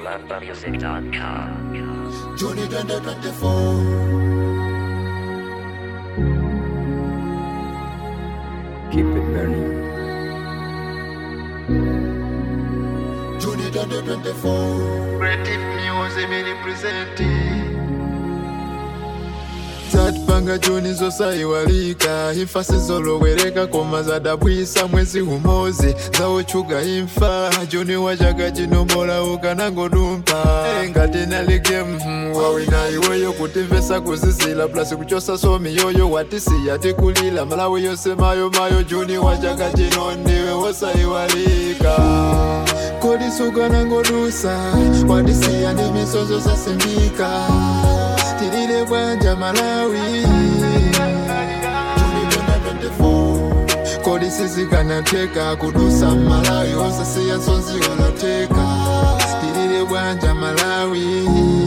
AlumbaMusic.com. Juni 2024. Keep it burning. Juni 2024. Creative music mini presenti zatipanga juni zosaiwalika imfa sizolowereka koma zadabwisa mwezi humozi zawochuga imfa juni wa chaka chino mola ukanangodumpa Eh, ngati nalike mhm, wawina iweyo kutimvesa kuzizila plasi kuchosa somi yoyo watisiya tikulila malawi yose mayo mayo juni wa chaka chino ndiwe wosaiwalika kodi sukanangodusa watisiya ndi misozo zasimbika tilile bwanja malawi kodi sizikanateka kudusa malawi osasiya nsonzi oloteka tilile bwanja malawi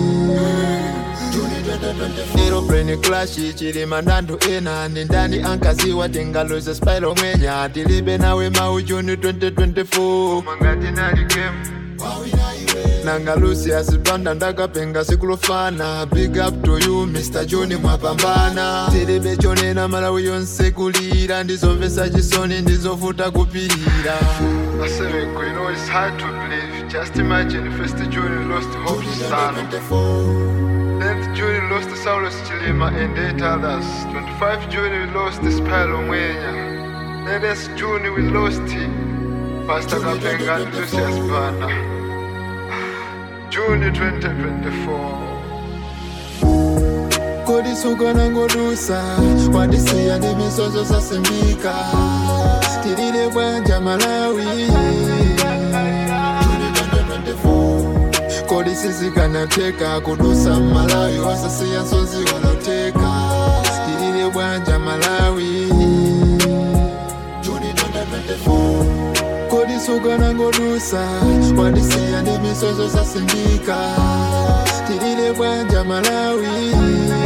aeroplane clash chilima ndandu ena ndi ndani ankaziwa tingaluze spilo mwenya tilibe nawe mau juni 2024 mangati nali game nanga lucius banda ndakapenga sikulofana big up to you mr john mwapambana tilibe chonena malawi yonse kulira ndizomvesa chisoni ndizovuta kupirira Asemeko, you know it's hard to believe just imagine first June we lost Hope Sano 10th June we lost Saulus Chilima and 8 others 25 June we lost Spilo Mwenya 9th June we lost Pastor Kapenga and Lucius Banda June 2024 kodi sukanangodusa wadisiya ndi misozo zasimbika tilile bwanja malawi kodi sizikanateka kudusa malawi osasiya nsonzi oloteka tilile bwanja malawi kodi sukanangodusa wadisiya ndi misozo zasimbika tilile bwanja malawi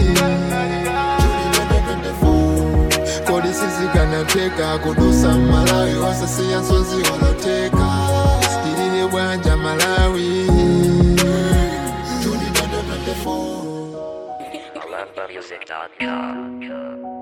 kodi sizikanateka kudusa malawi osasiya nsonzi oloteka tilile bwanja malawi AlumbaMusic.com.